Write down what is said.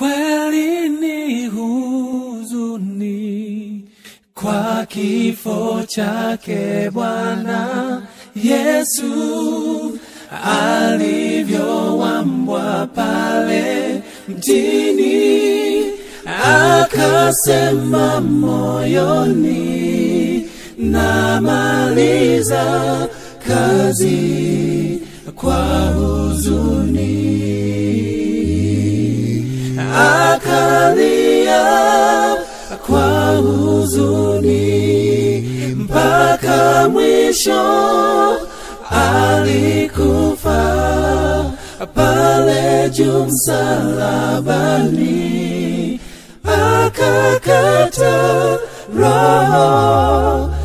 kweli ni huzuni kwa kifo chake Bwana Yesu alivyowambwa pale mtini, akasema moyoni, namaliza kazi kwa huzuni, akalia kwa huzuni mpaka mwisho alikufa pale juu msalabani, akakata roho